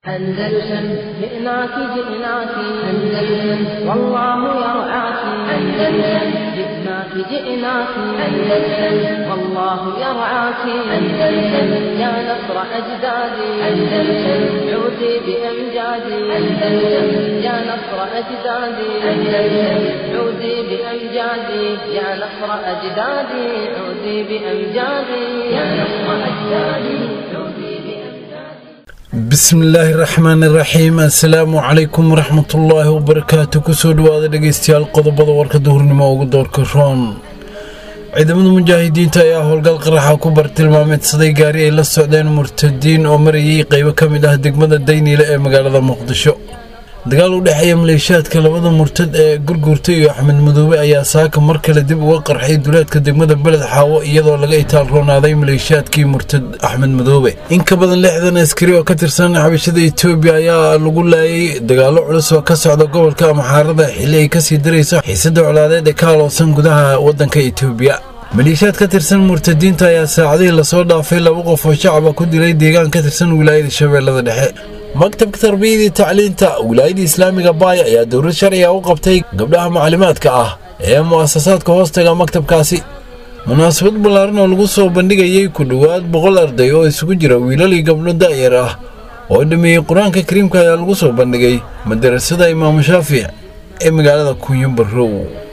أندلسن جئناك جئناك أندلسن والله يرعاك أندلسن جئناك جئناك أندلسن والله يرعاك أندلسن يا نصر أجدادي أندلسن عودي بأمجادي أندلسن يا نصر أجدادي أندلسن عودي بأمجادي يا نصر أجدادي عودي بأمجادي يا نصر أجدادي عودي بأمجادي bismillaahi raxmaani raxiim assalaamu calaykum waraxmatullaahi wabarakaatu kusoo dhawaada dhegeystayaal qodobada warka duhurnimo ugu doorka roon ciidamada mujaahidiinta ayaa howlgal qaraxa ku bartilmaameedsaday gaari ay la socdeen murtadiin oo marayay qeybo ka mid ah degmada dayniile ee magaalada muqdisho dagaal u dhexeeya maleeshiyaadka labada murtad ee gurguurta iyo axmed madoobe ayaa saaka mar kale dib uga qarxay duleedka degmada beled xaawo iyadoo laga itaal roonaaday maleeshiyaadkii murtad axmed madoobe in ka badan lixdan askari oo ka tirsan xabashada etoobiya ayaa lagu laayay dagaalo culus oo ka socda gobolka amxaarada xilli ay kasii darayso xiisada colaadeed ee ka aloosan gudaha wadanka etoobiya maleeshiyaad ka tirsan murtadiinta ayaa saacadihii lasoo dhaafay laba qof oo shacaba ku dilay deegaan ka tirsan wilaayada shabeellada dhexe maktabka tarbiyadii tacliinta wilaayada islaamiga baaya ayaa dowlad sharciga u qabtay gabdhaha maclimaadka ah ee mu'asasaadka hoostaga maktabkaasi munaasabad ballaaran oo lagu soo bandhigayay ku dhowaad boqol arday oo isugu jira wiilal iyo gabdho da'yar ah oo dhameeyey qur-aanka kariimka ayaa lagu soo bandhigay madarasada imaamu shaafic ee magaalada kunyo barrow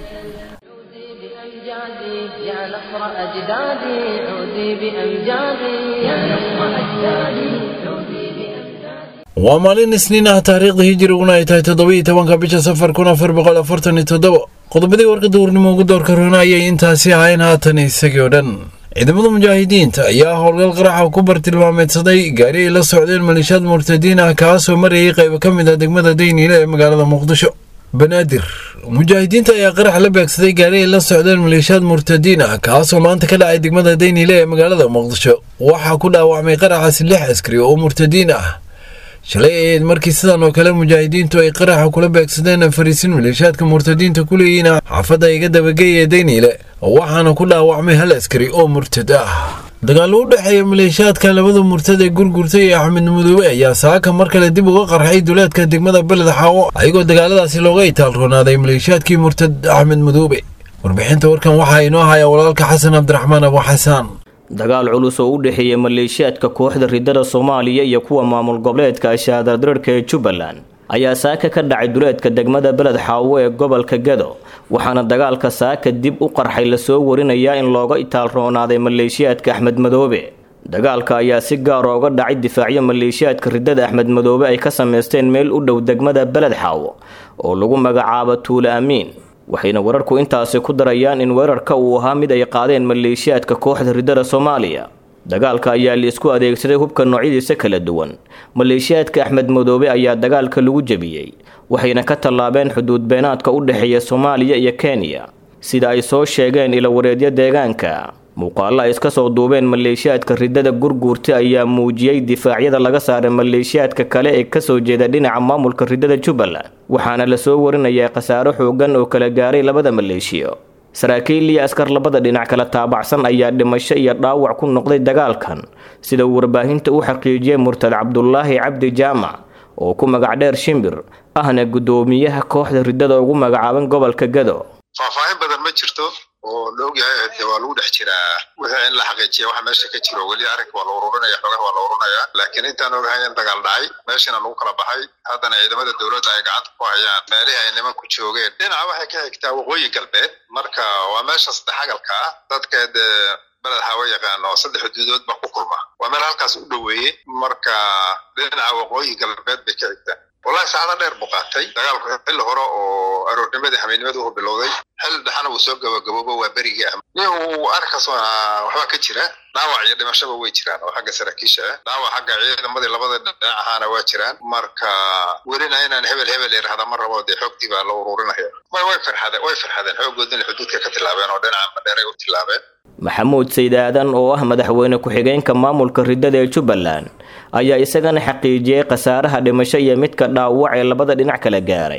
عودي بأمجادي يا نصر أجدادي عودي بأمجادي يا نصر أجدادي عودي بأمجادي waa maalin isniin ah taariikhda hijiriguna ay tahay toddobiiyo tobanka bisha safar kun afar boqol afartan iyo toddoba qodobadii warka duurnimo ugu doorka roona ayay intaasi ahayn haatan isagii oo dhan ciidamada mujaahidiinta ayaa howlgal qaraxa ku bartilmaameedsaday gaari ay la socdeen maleeshiyaad murtadiin ah kaasoo marayay qaybo ka mid ah degmada dayniile ee magaalada muqdisho banaadir mujaahidiinta ayaa qarax la beegsaday gaari ay la socdeen maleeshiyaad murtadiin ah kaasoo maanta ka dhacay degmada dayniile ee magaalada muqdisho waxaa ku dhaawacmay qaraxaasi lix askari oo murtadiin ah shalay ahayd markii sidan oo kale mujaahidiintu ay qaraxa kula beegsadeen fariisin maleeshiyaadka murtadiinta ku leeyihiin xaafadda iga dabageey ee dayniile waxaana ku dhaawacmay hal askari oo murtad ah dagaallo u dhexeeya maleeshiyaadka labada murtad ee gurgurta iyo axmed madoobe ayaa saaka mar kale dib uga qarxay duleedka degmada beled xaawo ayagoo dagaaladaasi looga itaal roonaaday maleeshiyaadkii murtad axmed madoobe warbixinta warkan waxaa inoo haya walaalka xasan cabdiraxmaan abu xasaan dagaal culus oo u dhexeeya maleeshiyaadka kooxda ridada soomaaliya iyo kuwa maamul goboleedka shahadardararka ee jubbaland ayaa saaka ka dhacay duleedka degmada beled xaawo ee gobolka gado waxaana dagaalka saaka dib u qarxay lasoo warinayaa in looga itaal roonaaday maleeshiyaadka axmed madoobe dagaalka ayaa si gaar ooga dhacay difaacyo maleeshiyaadka ridada axmed madoobe ay ka sameysteen meel u dhow degmada beled xaawo oo lagu magacaabo tuule amiin waxayna wararku intaasi ku darayaan in weerarka uu ahaa mid ay qaadeen maleeshiyaadka kooxda ridada soomaaliya dagaalka ayaa liisku adeegsaday hubka noocyadiisa kala duwan maleeshiyaadka axmed madoobe ayaa dagaalka lagu jebiyey waxayna ka tallaabeen xuduud beenaadka u dhexeeya soomaaliya iyo kenya sida ay soo sheegeen ilawareedyo deegaanka muuqaallo ay iska soo duubeen maleeshiyaadka ridada gurguurta ayaa muujiyey difaacyada laga saaray maleeshiyaadka kale ee kasoo jeeda dhinaca maamulka ridada jubbaland waxaana lasoo warinayaa khasaaro xoogan oo kala gaaray labada maleeshiyo saraakiil iyo askar labada dhinac kala taabacsan ayaa dhimasho iyo dhaawac ku noqday dagaalkan sida uu warbaahinta u xaqiijiyey murtad cabdulaahi cabdi jaamac oo ku magac dheer shimbir ahna guddoomiyaha kooxda ridada ugu magacaaban gobolka gado faahfaahin badan ma jirto oo la ogyahay de waa lagu dhex jiraa wixii in la xaqiijiya waxa meesha ka jiro weli arrinka waa la ururinaya xoogaha waa la ururinaya laakiin intaan ogahay in dagaal dhacay meeshana lagu kala baxay haddana ciidamada dowladda ay gacanta ku hayaan meelihii ay nimanku joogeen dhinaca waxay ka xigtaa waqooyi galbeed marka waa meesha saddex agalka ah dadka dee beled xaawo yaqaan oo saddex xuduudood ba ku kulma waa meel halkaas u dhoweeyey marka dhinaca waqooyi galbeed bay ka xigtaa wallahi saacado dheer buu qaatay dagaalku xilli hore oo aroornimadii xamiidnimada uu bilowday xilli dhexana uu soo gabagaboobo waa berigii ah nin uu arrinkaas waxbaa ka jira dhaawac iyo dhimashaba way jiraan oo xagga saraakiisha ah dhaawac xagga ciidamadii labada dhinac ahaana waa jiraan marka welina inaan hebel hebel irahda ma rabo dee xoogtii baa la ururinaya way way farxadeen way farxadeen xoogoodina xuduudka ka tilaabeen oo dhinaca madheeray u tilaabeen maxamuud sayd aadan oo ah madaxweyne ku-xigeenka maamulka ridada ee jubbaland ayaa isagana xaqiijiyey khasaaraha dhimasho iyo midka dhaawac ee labada dhinac kala gaaray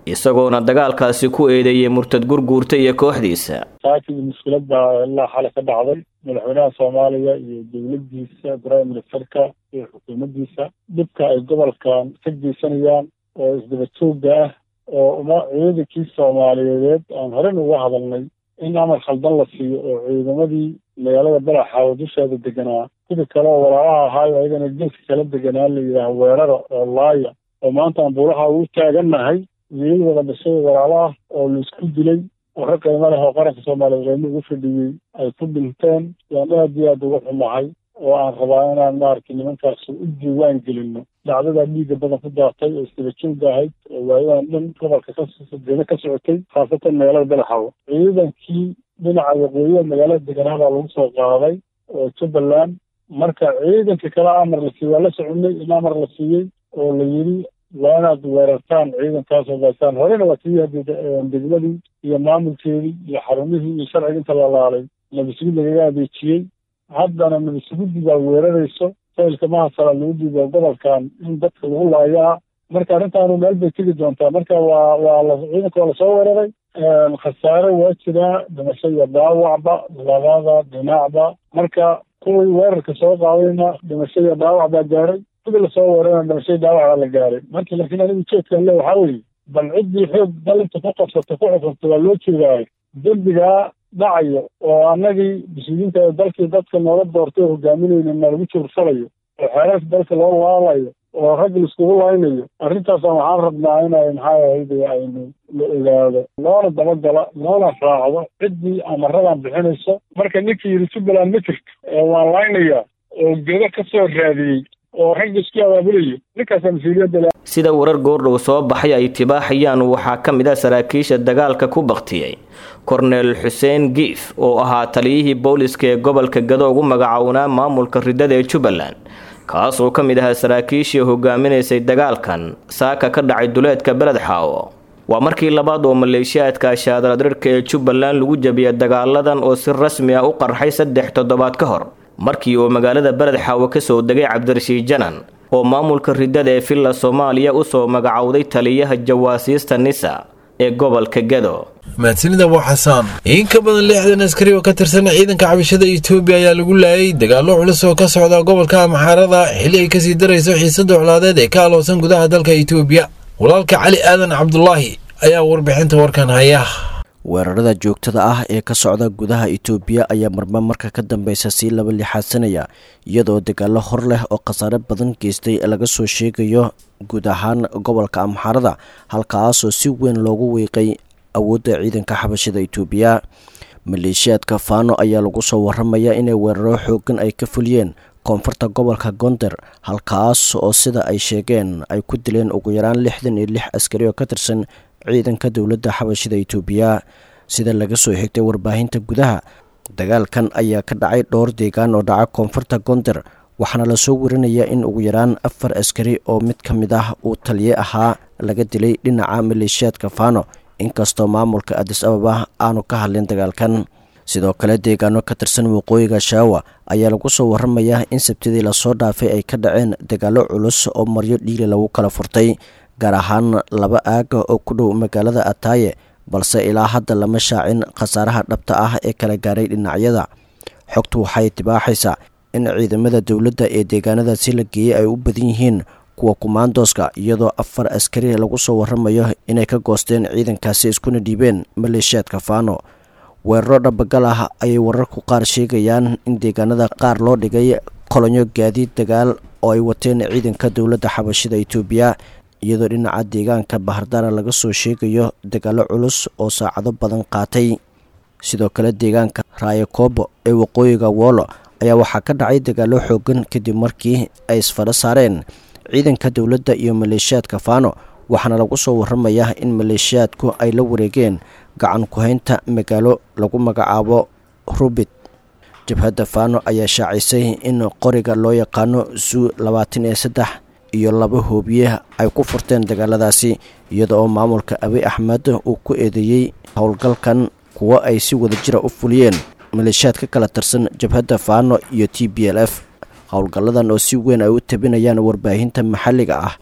isagoona dagaalkaasi ku eedeeyey murtad gurguurta iyo kooxdiisa saakii mushkilad baa ilaa xale ka dhacday madaxweynaha soomaaliya iyo dowladdiisa prime ministerka iyo xukuumaddiisa dhibka ay gobolkan ka geysanayaan oo isdaba joogga ah oo uma ciidankii soomaaliyeed aan horen uga hadalnay in amar khaldan la siiyo oo ciidamadii magaalada balaxaawo dusheeda deganaa sidii kale oo walaalaha ahaayo ayagana geeska kala deganaa la yidhaaha weerara oo laaya oo maanta aan buulaha ugu taagannahay wiilal wada dhashay walaalo ah oo laisku dilay oo ka qiimo leh oo qaranka soomaaliyeed qiimo ugu fadhiyey ay ku dhinteen yaan aad iyo aad uga xumahay oo aan rabaa inaan maaragtay nimankaas u diiwaan gelino dhacdadaa dhiigga badan ku daatay oo isdabajooga ahayd oo waayadan dhan gobolka kadeeda ka socotay khaasatan magaalada balaxawo ciidankii dhinaca waqooyiha magaalada deganaadaa lagu soo qaaday oo jubbaland marka ciidanka kale amar la siiyey waa la soconay in amar la siiyey oo la yidhi waa inaad weerartaan ciidankaas oo baastaan horena waa kii degmadii iyo maamulkeedii iyo xarumihii iyo sharciga inta la laalay nabasugid lagaga adeejiyey haddana nabasuguddi baa weerarayso faylka mahasala lagu diido gobolkan in dadka lagu laayaa marka arrintaanu meel bay tegi doontaa marka waa waa la ciidanka waa lasoo weeraray khasaare waa jiraa dhimasho iyo dhaawacba labada dhinacba marka kuwii weerarka soo qaadayna dhimasho iyo dhaawac baa gaaray kuwii lasoo weerarana dhimasho dhaawac baa la gaaray marka laakiin anigu jeedkan le waxaa weeye bal ciddii xoog dalinta ku qabsata ku xukunta waa loo jeedaayo dembigaa dhacayo oo annagii mas-uuliyiinta dalkii dadka noola doortay oo hogaaminayna nalagu juursalayo oo xeerarka dalka loo laalayo oo rag laiskugu laynayo arrintaasaan waxaan rabnaa inay maxaa ahayd aynu la ogaado loona dabagala loona raacdo ciddii amaradan bixinayso marka ninkii yidhi jubbaland ma jirto waan laynayaa oo gedo ka soo raadiyey oo rag isku abaabulayo ninkaasaa mas-uuliyadda sida warar goordhow soo baxay ay tibaaxayaan waxaa ka mid ah saraakiisha dagaalka ku baktiyey korneel xuseen giif oo ahaa taliyihii booliska ee gobolka gado ugu magacownaa maamulka ridada ee jubbaland kaas oo ka mid ahaa saraakiishii hogaaminaysay dagaalkan saaka ka dhacay duleedka beled xaawo waa markii labaad oo maleeshiyaadka shaadaradirka ee jubbaland lagu jabiyay dagaaladan oo si rasmi ah u qarxay saddex toddobaad ka hor markii uu magaalada beled xaawo kasoo degay cabdirashiid janan oo maamulka ridada ee villa soomaaliya usoo magacowday taliyaha jawaasiista nisa ee gobolka gado mahadsanida waa xasaan in ka badan lixdan askari oo ka tirsan ciidanka cabashada etoobiya ayaa lagu laayay dagaallo culus oo ka socda gobolka amxaarada xilli ay kasii darayso xiisada colaadeed ee ka aloosan gudaha dalka etoobiya walaalka cali aadan cabdulaahi ayaa warbixinta warkan haya weerarada joogtada ah ee ka socda gudaha itoobiya ayaa marba marka ka dambeysa sii laba lixaadsanaya iyadoo dagaalo hor leh oo khasaare badan geystay laga soo sheegayo guud ahaan gobolka amxaarada halkaasoo si weyn loogu weeqay awoodda ciidanka xabashada itoobiya maleeshiyaadka faano ayaa lagu soo waramaya inay weeraro xoogan ay ka fuliyeen koonfurta gobolka gonder halkaas oo sida ay sheegeen ay ku dileen ugu yaraan lixdan iyo lix askari oo ka tirsan ciidanka dowladda xabashida itoobiya sida laga soo xigtay warbaahinta gudaha dagaalkan ayaa ka dhacay dhowr deegaan oo dhaca koonfurta gonder waxaana lasoo warinaya in ugu yaraan afar askari oo mid ka mid ah uu taliye ahaa laga dilay dhinaca maleeshiyaadka faano inkastoo maamulka adis ababa aanu ka hadlin dagaalkan sidoo kale deegaano ka tirsan waqooyiga shaawa ayaa lagu soo waramayaa in sabtidii lasoo dhaafay ay ka dhaceen dagaallo culus oo maryo dhiili lagu kala furtay gaar ahaan laba aaga oo ku dhow magaalada ataaye balse ilaa hadda lama shaacin khasaaraha dhabta ah ee kala gaaray dhinacyada xogtu waxay tibaaxaysaa in ciidamada dowladda ee deegaanadaasi la geeyey ay u badan yihiin kuwa kumaandooska iyadoo afar askari lagu soo waramayo inay ka goosteen ciidankaasi iskuna dhiibeen maleeshiyaadka faano weeraro dhabagal ah ayay wararku qaar sheegayaan in deegaanada qaar loo dhigay kolonyo gaadiid dagaal oo ay wateen ciidanka dowladda xabashida itoobiya iyadoo dhinaca deegaanka bahardaara laga soo sheegayo dagaallo culus oo saacado badan qaatay sidoo kale deegaanka raayakoobo ee waqooyiga woolo ayaa waxaa ka dhacay dagaallo xoogan kadib markii ay isfadho saareen ciidanka dowladda iyo maleeshiyaadka faano waxaana lagu soo waramayaa in maleeshiyaadku ay la wareegeen gacan ku-haynta magaalo lagu magacaabo rubit jabhadda faano ayaa shaacisay in qoriga loo yaqaano zuu labaatan iyo saddex iyo laba hoobiye ay ku furteen dagaaladaasi iyada oo maamulka abi axmed uu ku eedeeyey howlgalkan kuwo ay si wada jira u fuliyeen maleeshiyaad ka kala tirsan jabhadda faano iyo t b l f howlgalladan oo si weyn ay u tabinayaan warbaahinta maxalliga ah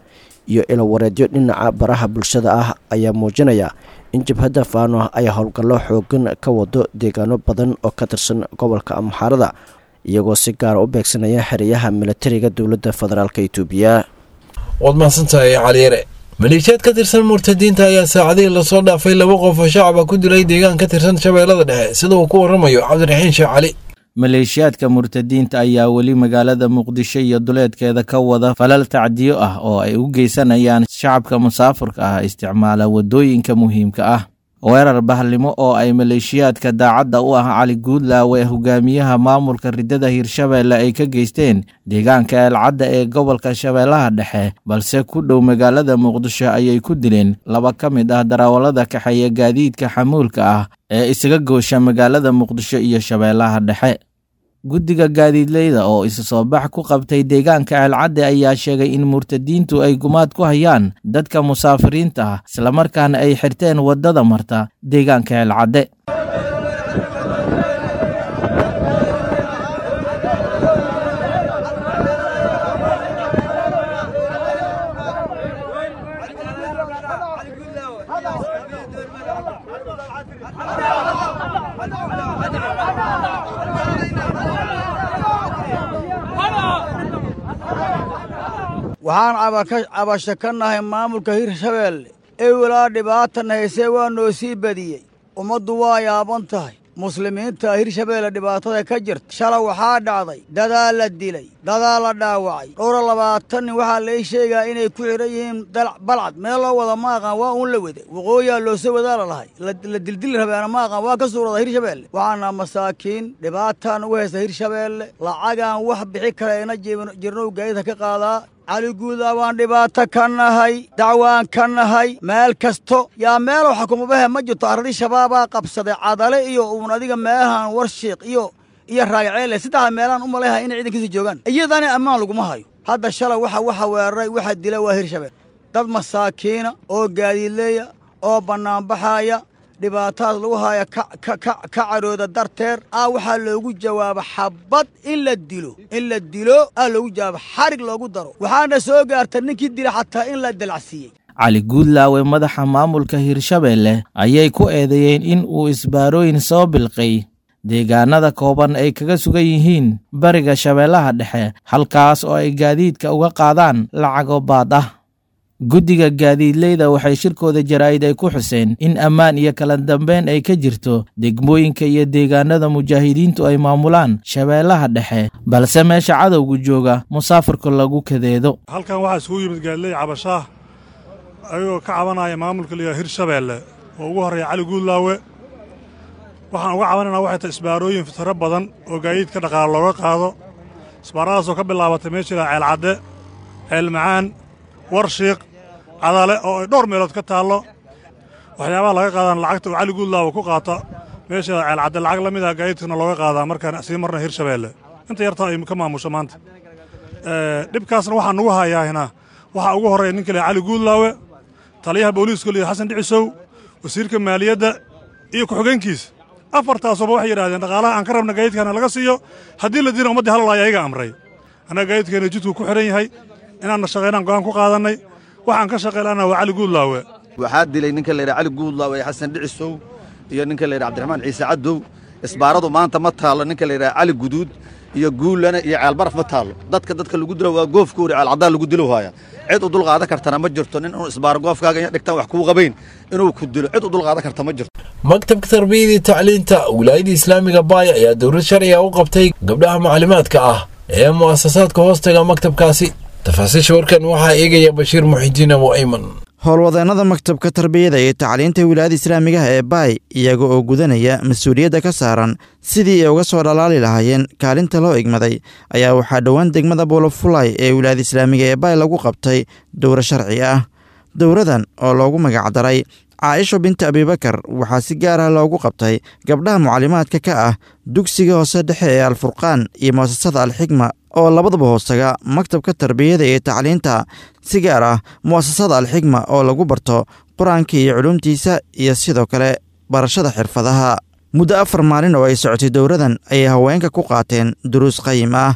iyo ilawareedyo dhinaca baraha bulshada ah ayaa muujinaya in jabhadda faano ay howlgallo xoogan ka wado deegaano badan oo ka tirsan gobolka amxaarada iyagoo si gaara u beegsanaya xeryaha milatariga dowladda federaalk itoobiya waad mahadsantahay caliyare maleeshiyaad ka tirsan murtadiinta ayaa saacadihii lasoo dhaafay laba qof oo shacaba ku dilay deegaan ka tirsan shabeellada dhexe sida uu ku waramayo cabdiraxiin sheekh cali maleeshiyaadka murtadiinta ayaa weli magaalada muqdisho iyo duleedkeeda ka wada falal tacdiyo ah oo ay u geysanayaan shacabka musaafurka ah isticmaala waddooyinka muhiimka ah weerar bahlimo oo ay maleeshiyaadka daacadda u ah cali guudlaawe hogaamiyaha maamulka ridada hirshabeelle ay ka geysteen deegaanka eelcadda ee gobolka shabeellaha dhexe balse ku dhow magaalada muqdisho ayay ku dileen laba ka mid ah darawallada kaxeeya gaadiidka xamuulka ah ee isaga goosha magaalada muqdisho iyo shabeellaha dhexe guddiga gaadiidleyda oo isa soo bax ku qabtay deegaanka ceelcadde ayaa sheegay in murtadiintu ay gumaad ku hayaan dadka musaafiriinta ah islamarkaana ay xirteen waddada marta deegaanka ceelcadde waxaan cabasho ka nahay maamulka hirshabeelle ewelaa dhibaatana haysee waa noo sii badiyey ummaddu waa yaaban tahay muslimiinta hirshabeelle dhibaatada ka jirta shala waxaa dhacday dadaa la dilay dadaa la dhaawacay dhowra labaatan nin waxaa lai sheegaa inay ku xidhan yihiin balcad meel loo wada ma aqaan waa uun la wede waqooyaa loosoo wadaa la lahay la dildili rabeena ma aqaan waa ka suurada hirshabeelle waxaana masaakiin dhibaataan ugu haysta hirshabeelle lacagaan wax bixi kara ina jirnow gaadida ka qaadaa cali guudaa waan dhibaato ka nahay dacwaan ka nahay meel kasto yaa meelow xakumabahe ma jirto arradii shabaabaa qabsaday cadale iyo uun adiga meelahan warshiiq iyo iyo raagaceele saddexda meelahan u malayha inay ciidankiisa joogaan iyadana ammaan laguma hayo hadda shalay waxa waxa weeraray waxa dila waa hirshabeel dad masaakiina oo gaadiidleeya oo bannaanbaxaaya dhibaatadaas lagu haya ka cadhooda darteed aa waxaa loogu jawaaba xabad in la dilo in la dilo aa loogu jawaaba xarig loogu daro waxaana soo gaarta ninkii dila xataa in la dalacsiiyey cali guudlaawe madaxa maamulka hirshabeelle ayay ku eedeeyeen in uu isbaarooyin soo bilqay deegaanada kooban ay kaga sugan yihiin bariga shabeellaha dhexe halkaas oo ay gaadiidka uga qaadaan lacago baad ah guddiga gaadiidleyda waxay shirkooda jaraa'id ay ku xuseen in ammaan iyo kala dambeyn ay ka jirto degmooyinka iyo deegaanada mujaahidiintu ay maamulaan shabeellaha dhexe balse meesha cadowgu jooga musaafirka lagu kadeedo halkan waxaa isugu yimid gaadiley cabashaah ayagoo ka cabanaya maamulka liyaa hirshabeelle oo ugu horreeya cali guudlaawe waxaan uga cabanaynaa waxay tahay isbaarooyin fitaro badan oo gaadiidka dhaqaale looga qaado isbaaradaasoo ka bilaabatay meesha ilaa ceelcadde ceelmacaan warshiiq cadale oo ay dhowr meelood ka taallo waxyaabaha laga qaadaan lacagta uu cali guudlaawa ku qaata meesha ceelcadde lacag la mid ah gaadiidkana looga qaadaa markaan sii marna hirshabeelle inta yartaa ay ka maamusho maanta dhibkaasna waxaa nugu hayaahina waxaa ugu horreeya ninka leh cali guudlaawe taliyaha booliiska liya xasan dhicisow wasiirka maaliyadda iyo ku-xigeenkiisa afartaasuba waxay yidhahdeen dhaqaalaha aan ka rabna gaadiidkaana laga siiyo haddii la dina ummaddii halalaaya ayaga amray annaga gaadiidkeena jidku ku xidhan yahay inaanna shaqaynaan go'aan ku qaadannay waxaan ka shaqaylana waa cali guudlaawe waxaa dilay ninka layidhaha cali guudlaawe ee xasan dhicisow iyo ninka layidhaha cabdiraxmaan ciise caddow isbaaradu maanta ma taallo ninka layidhaha cali guduud iyo guullana iyo ceelbaraf ma taallo dadka dadka lagu dilo waa goofkoori ceelcaddaa lagu dilo haaya cid u dulqaadan kartana ma jirto nin inuu isbaaro goofkaaga iyo dhigtaan wax kuu qabayn inuu ku dilo cid u dulqaadan karta ma jirto maktabka tarbiyada iyo tacliinta wilaayada islaamiga baaya ayaa dowlad sharciga u qabtay gabdhaha maclimaadka ah ee mu'asasaadka hoostaga maktabkaasi tafaasiisha warkan waxaa eegaya bashiir muxidiin abu ayman howlwadeennada maktabka tarbiyada iyo tacliinta wilaayada islaamigaha ee baay iyaga oo gudanaya mas-uuliyadda ka saaran sidii ay uga soo dhalaali lahaayeen kaalinta loo igmaday ayaa waxaa dhowaan degmada boolofulay ee wilaayada islaamiga ee baay lagu qabtay dowro sharci ah dowradan oo loogu magacdaray caaisho binta abibakar waxaa si gaar ah loogu qabtay gabdhaha mucalimaadka ka ah dugsiga hoose dhexe ee alfurqaan iyo mu'asasada alxigma oo labadaba hoostaga maktabka tarbiyada iyo tacliinta si gaar ah mu'asasada alxigma oo lagu barto qur-aanka iyo culuumtiisa iyo sidoo kale barashada xirfadaha muddo afar maalin oo ay socotay dowradan ayay haweenka ku qaateen duruus qayim ah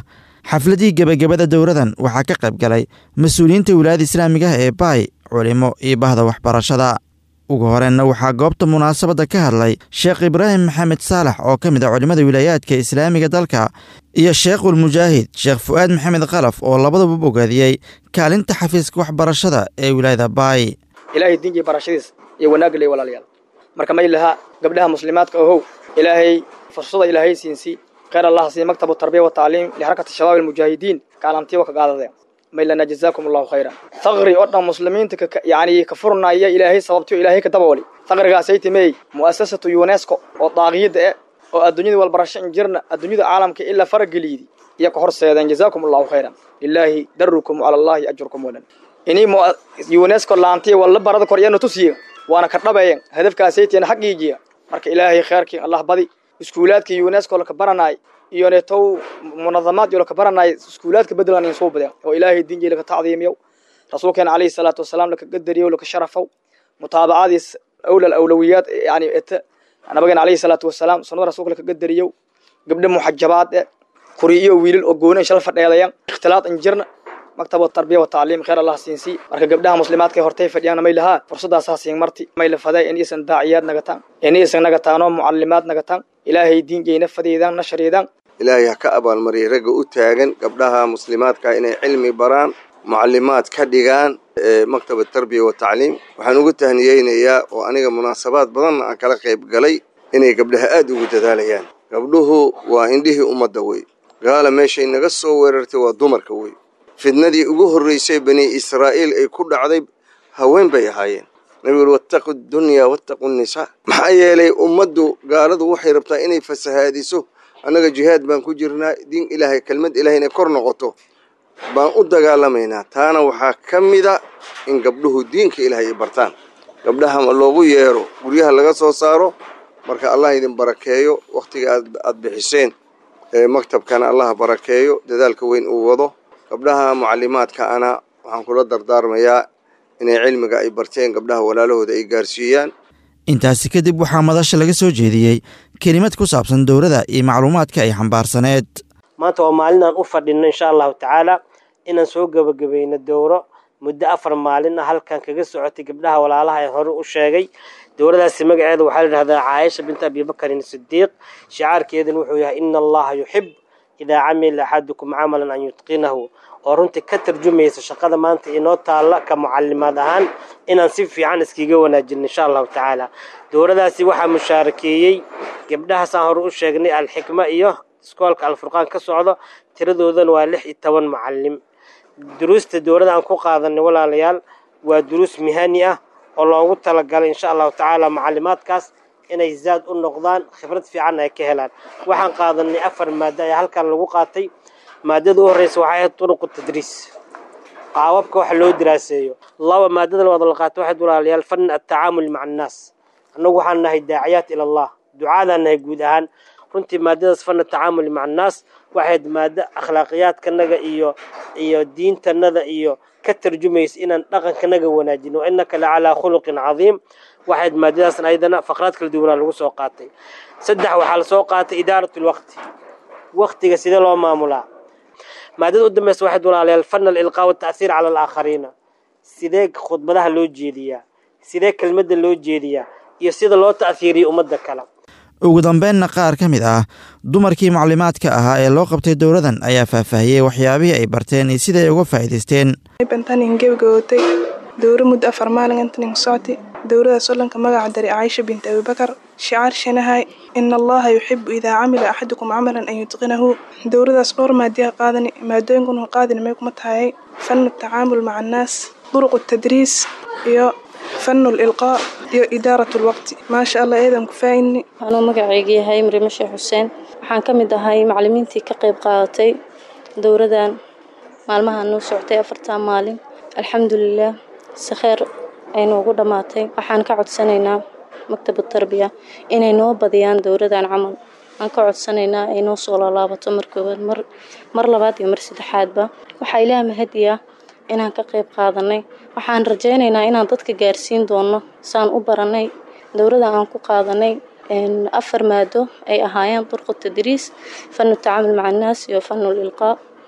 xafladii gebagabada dowradan waxaa ka qayb galay mas-uuliyiinta wilaayada islaamiga ah ee baay culimo iyo bahda waxbarashada ugu horeenna waxaa goobta munaasabadda ka hadlay sheekh ibraahim maxamed saalax oo ka mid a culimmada wilaayaadka islaamiga dalka iyo sheekhulmujaahid sheekh fu'aad maxamed kalaf oo labaduba bogaadiyey kaalinta xafiiska waxbarashada ee wilaayada baay ilaahay diinkii barashadiis iyo wanaagga ley walaalayaal marka may lahaa gabdhaha muslimaadka ohow ilaahay fursada ilaahay siinsi khayr allah sii maktabu tarbiya wa tacliim lixarakati shabaab almujaahidiin kaalantiiwa ka qaadadeen maylana jazaakum allahu khayra thaqri oo dhan muslimiinta yani ka furnaya ilaahay sababtiyo ilaahay ka dabooli thaqrigaasay timey mu'asasatu unesco oo daaqiyada eh oo adduunyada walbarasho injirna adduunyada caalamka ilaa farageliidi iyo ka horseedeen jazaakum allahu khayran lilaahi darukum cala allahi ajrukum walan inii unesco laantiya walla barada kor iyana tusiya waana ka dhabeeyen hadafkaasay tiina xaqiijiya marka ilaahay khayrkii allah badi iskuulaadka unesco laka baranaay iyo neetow munadamaad iyo laka baranaay iskuulaadka bedelan in soo badeen oo ilaahay diinjii laka tacdiimiyow rasuulkeena calayhi salaatu wasalaam laka qadariyow laka sharafow mutaabacadiis awlal awlawiyaad yani ete nabigeena calayhi salaatu wasalaam sunnada rasuulka laka qadariyow gabdho muxajabaad e kuri iyo wiilal oo goonan shal fadheedayan ikhtilaad injirna maktab tarbiya wa tacliim khayr allah siinsi marka gabdhaha muslimaadka hortay fadhiyaan may lahaa fursadaasaa siin marti may la faday in isan daaciyaad nagataan in isan nagataanoo mucalimaad nagataan ilaahay diingeyna fadeydaan nashriidaan ilaahay ha ka abaalmariyay ragga u taagan gabdhaha muslimaadka inay cilmi baraan mucalimaad ka dhigaan maktab tarbiya wa tacliim waxaan ugu tahniyeynayaa oo aniga munaasabaad badanna aan kala qayb galay inay gabdhaha aada ugu dadaalayaan gabdhuhu waa indhihii ummadda wey gaala meeshay naga soo weerartay waa dumarka wey fidnadii ugu horreysay bani israa'iil ay ku dhacday haween bay ahaayeen nabigu uri wattaqu dunyaa wattaqu nisaa maxaa yeelay ummaddu gaaladu waxay rabtaa inay fasahaadiso annaga jihaad baan ku jirnaa diin ilaahay kelmad ilahay inay kor noqoto baan u dagaalamaynaa taana waxaa ka mida in gabdhuhu diinka ilaahay ay bartaan gabdhaha loogu yeero guryaha laga soo saaro marka allah idin barakeeyo wakhtiga aad bixiseen maktabkana allah barakeeyo dadaalka weyn uu wado gabdhaha mucalimaadka ana waxaan kula dardaarmayaa inay cilmiga ay barteen gabdhaha walaalahooda ay gaarsiiyaan intaasi kadib waxaa madasha laga soo jeediyey kelimad ku saabsan dowladda iyo macluumaadka ay xambaarsaneed maanta waa maalinaan u fadhino insha allahu tacaala inaan soo gebagabayno dowro muddo afar maalin ah halkan kaga socotay gabdhaha walaalaha ee hore u sheegay dowladaasi magaceeda waxaa la yidhahdaa caaisha binta abibakarin sidiiq shicaarkeeduna wuxuu yahay ina allaha yuxib idaa camila axadukum camalan an yutqinahu oo runtii ka tarjumaysa shaqada maanta inoo taalla ka mucalimaad ahaan inaan si fiican iskiga wanaajino insha allahu tacaala dowladaasi waxaa mushaarakeeyey gabdhahaasaan hore u sheegnay alxikma iyo iskoolka alfurqaan ka socdo tiradoodana waa lix iyo toban mucalim duruusta dowladda aan ku qaadanay walaalayaal waa duruus mihani ah oo loogu talagalay insha allahu tacaala macalimaadkaas inay zaad u noqdaan khibrad fiican ay ka helaan waxaan qaadanay afar maado ayaa halkan lagu qaatay maadada u horreysa waxay ahayd turuqu tadriis qaababka wax loo diraaseeyo laba maadada labaad la qaatay waxayd walaalayaal fan atacaamul maca annaas annagu waxaan nahay daaciyaat ila allah ducaadaan nahay guud ahaan runtii maadadaas fan atacaamul maca annaas waxayd maado akhlaaqiyaadkanaga iyo iyo diintanada iyo ka tarjumaysa inaan dhaqankanaga wanaajino innaka la calaa khuluqin cadiim waxayd maadadaasn ayadana faqraad kala duwanaa lagu soo qaatay saddex waxaa lasoo qaatay idaarat lwaqti waqtiga sidee loo maamulaa maadada u dambeysa waxayd walaalayaal fan alilqaa wata'hiir cala alaakhariina sidee khudbadaha loo jeediyaa sidee kelmadda loo jeediyaa iyo sida loo ta'hiiriyo ummadda kale ugu dambeynna qaar ka mid ah dumarkii maclimaadka ahaa ee loo qabtay dowladan ayaa faahfaahiyey waxyaabihii ay barteen iyo sida ay uga faa'iidaysteen bantanin gebagabootay dowro muddo afar maalin intanin socti dowlada solanka magaca dari caaisha binti abibakar shicaar shanahay ina allaha yuxibu idaa camila axadukum camalan an yutqinahu dowladaas dhowr maadiya qaadani maadooyinkun qaadini may kuma tahayay fanu tacaamul maca annaas duruqu tadriis iyo fanu lilqaa iyo idaarat lwaqti maasha allah eedan ku faa'ini anuu magacayga yahay mrime sheekh xuseen waxaan ka mid ahay macalimiintii ka qayb qaadatay dowladan maalmaha noo soctay afartan maalin alxamdulilah si kheer aynu ugu dhammaatay waxaan ka codsanaynaa maktab tarbiya inay noo badiyaan dowladan camal aan ka codsanaynaa ay noo soo laalaabato mar koowaad mar mar labaad iyo mar saddexaadba waxaa ilaah mahadiya inaan ka qayb qaadanay waxaan rajaynaynaa inaan dadka gaarsiin doono saan u baranay dowladda aan ku qaadanay afar maado ay ahaayeen durqu tadriis fanu tacaamul maca annaas iyo fanu lilqaa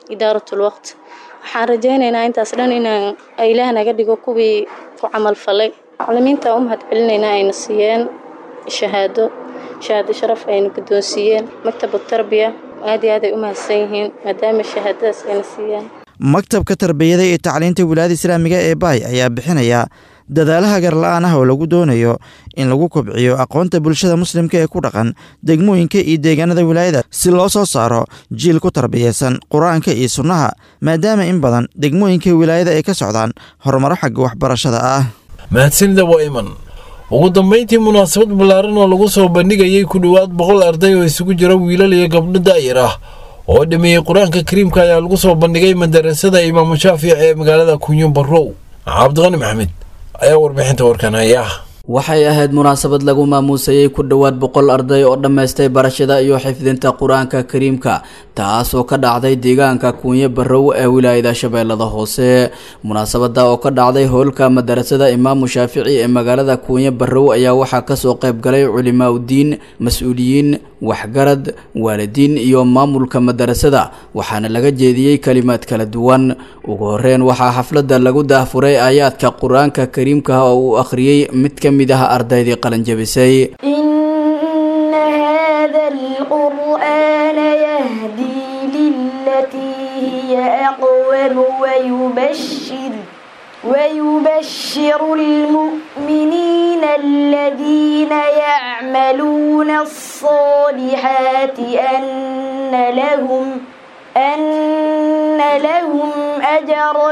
idaaratul waqt waxaan rajaynaynaa intaas dhan inaan ilaah naga dhigo kuwii ku camal falay macalimiinta u mahad celinaynaa ayna siiyeen shahaado shahaado sharaf ayna guddoonsiiyeen maktabu tarbiya aad iyo aad ay u mahadsan yihiin maadaama shahaadadaas ayna siiyeen maktabka tarbiyada iyo tacliinta wilaayada islaamiga ee baay ayaa bixinaya dadaalaha garla-aan ah oo lagu doonayo in lagu kobciyo aqoonta bulshada muslimka ee ku dhaqan degmooyinka iyo deegaanada wilaayada si loo soo saaro jiil ku tarbiyaysan qur-aanka iyo sunnaha maadaama in badan degmooyinka wilaayada ay ka socdaan horumaro xagga waxbarashada ah mahadsanida waa iman ugu dambayntii munaasabad ballaaran oo lagu soo bandhigayay ku dhowaad boqol arday oo isugu jira wiilal iyo gabdho daa'ir ah oo dhameeyey qur-aanka kariimka ayaa lagu soo bandhigay madarasada imaamu shaafici ee magaalada kunyo barrow cabdiqani maxamed ayaa warbixinta warkan haya waxay ahayd munaasabad lagu maamuusayey ku dhowaad boqol arday oo dhammaystay barashada iyo xifdinta qur-aanka kariimka taas oo ka dhacday deegaanka kuunye barrow ee wilaayada shabeellada hoose munaasabada oo ka dhacday howlka madarasada imaamu shaafici ee magaalada kuunye barrow ayaa waxaa kasoo qayb galay culimaa udiin mas-uuliyiin waxgarad waalidiin iyo maamulka madarasada waxaana laga jeediyey kalimaad kala duwan ugu horeyn waxaa xafladda lagu daahfuray aayaadka qur-aanka kariimka oo uu akhriyey mid ka mid ah ardaydii qalanjabisay إن هذا القرآن يهدي للتي هي أقوم ويبشر ويبشر المؤمنين الذين يعملون الصالحات أن لهم أن لهم أجرا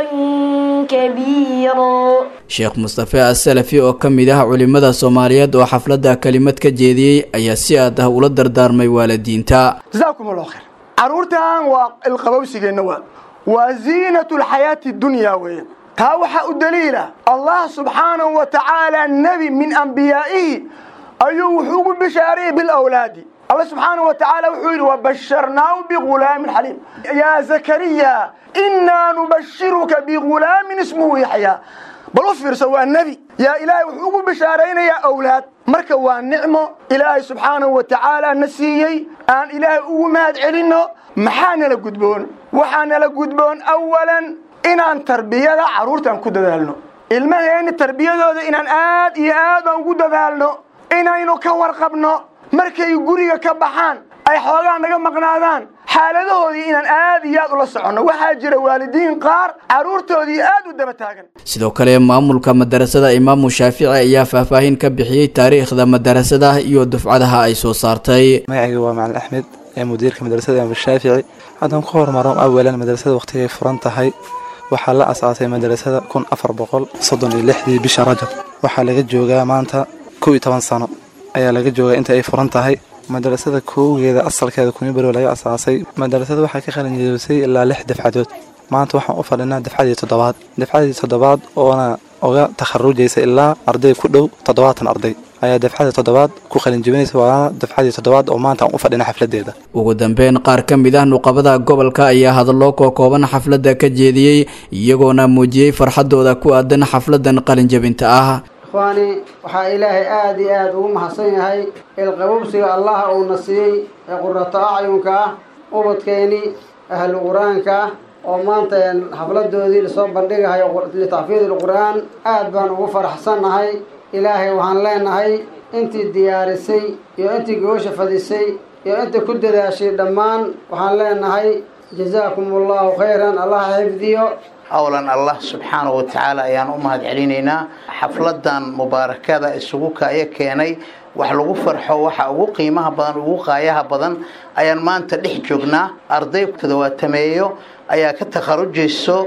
كبيرا sheekh mustafe asalafi oo ka mid ah culimada soomaaliyeed oo xafladda kelimad ka jeediyey ayaa si aad ah ula dardaarmay waalidiinta جزاكم الله خير caruurtan waa ilqabowsigeenna waa waa ziinatu lxayaati dunya weeye taa waxaa u daliila allah subxaanahu wa tacaala nebi min ambiyaa'ihi ayuu wuxuu ugu bishaariyey bilawlaadi allah subxaanahu wa tacaala wuxuu yidhi wabasharnaahu bigulaamin xaliim yaa zakariya inaa nubashiruka bigulaamin ismuhu yaxyaa bal u fiirso waa nebi yaa ilaahay wuxuu ugu bishaaraynayaa awlaad marka waa nicmo ilaahay subxaanahu wa tacaala na siiyey aan ilaahay ugu mahad celinno maxaa nala gudboon waxaa nala gudboon awalan inaan tarbiyada carruurtan ku dadaalno ilmaheenni tarbiyadooda inaan aad iyo aad aan ugu dadaalno inaynu ka warqabno markay guriga ka baxaan ay xoogaa naga maqnaadaan xaaladahoodii inaan aad iyo aad ula soconno waxaa jira waalidiin qaar carruurtoodii aad u daba taagan sidoo kale maamulka madarasada imaamu shaafici ayaa faahfaahin ka bixiyey taariikhda madarasada iyo dufcadaha ay soo saartay magacayga waa macalin axmed ee mudiirka madrasada imaamu shaafici haddaan ku hormaro awalan madrasada waqtigay furan tahay waxaa la asaasay madrasada kun afar boqol soddon iyo lixdii bisha rajab waxaa laga joogaa maanta kow iyo toban sano ayaa laga joogaa inta ay furan tahay madrasada koogeeda asalkeeda kumibarow laga asaasay madrasada waxay ka qalinjeebisay ilaa lix dafcadood maanta waxaan u fadhinaa dafcadii toddobaad dafcadii toddobaad oona uga takharujaysa ilaa arday ku dhow toddobaatan arday ayaa dafcada toddobaad ku qalinjebinaysa waana dafcadii toddobaad oo maanta aan u fadhina xafladeeda ugu dambeyn qaar ka mid ah nuqabada gobolka ayaa hadallo kookooban xafladda ka jeediyey iyagoona muujiyey farxadooda ku aadan xafladan qalinjebinta ah ikhwaani waxaa ilaahay aada iyo aada ugu mahadsan yahay ilqabowsiga allaha uuna siiyey ee qurato acyunka ah ubadkeeni ahlu qur-aanka ah oo maanta xafladoodii lasoo bandhigahayo litacfiid ilqur-aan aad baan ugu faraxsannahay ilaahay waxaan leenahay intii diyaarisay iyo intii goosha fadisay iyo intii ku dadaashay dhammaan waxaan leenahay jazaakum allahu khayran allah xifdiyo awlan allah subxaanahu wa tacaala ayaan u mahad celinaynaa xafladan mubaarakada isugu kaya keenay wax lagu farxo waxa ugu qiimaha badan ugu qaayaha badan ayaan maanta dhex joognaa arday toddobaatameeyo ayaa ka takharujayso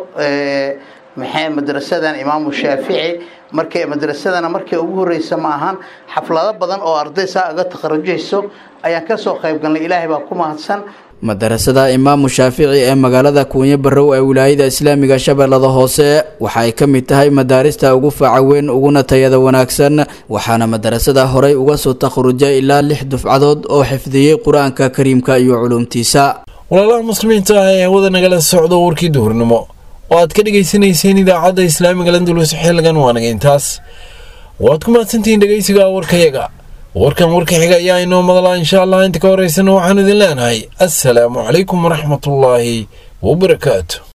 maxay madrasadan imaamu shaafici markay madrasadana markay ugu horeysa ma ahan xaflado badan oo arday saa uga takharujayso ayaan kasoo qayb galnay ilaahay baa ku mahadsan madarasada imaamu shaafici ee magaalada kuunyo barrow ee wilaayada islaamiga shabeellada hoose waxa ay ka mid tahay madaarista ugu faaca weyn uguna tayada wanaagsan waxaana madarasada horey uga soo takharujay ilaa lix dufcadood oo xifdiyey qur-aanka kariimka iyo culuumtiisa walaalaha muslimiinta ah ee hawada nagala socdo warkii duhurnimo oo aad ka dhegaysanayseen idaacadda islaamiga landulus xilligan waanaga intaas waad ku mahadsantihiin dhegaysiga warkayaga warkan warka xiga ayaa inoo madalaa insha allah inta ka horeysana waxaanu idin leenahay assalaamu calaykum waraxmatullaahi wabarakaatu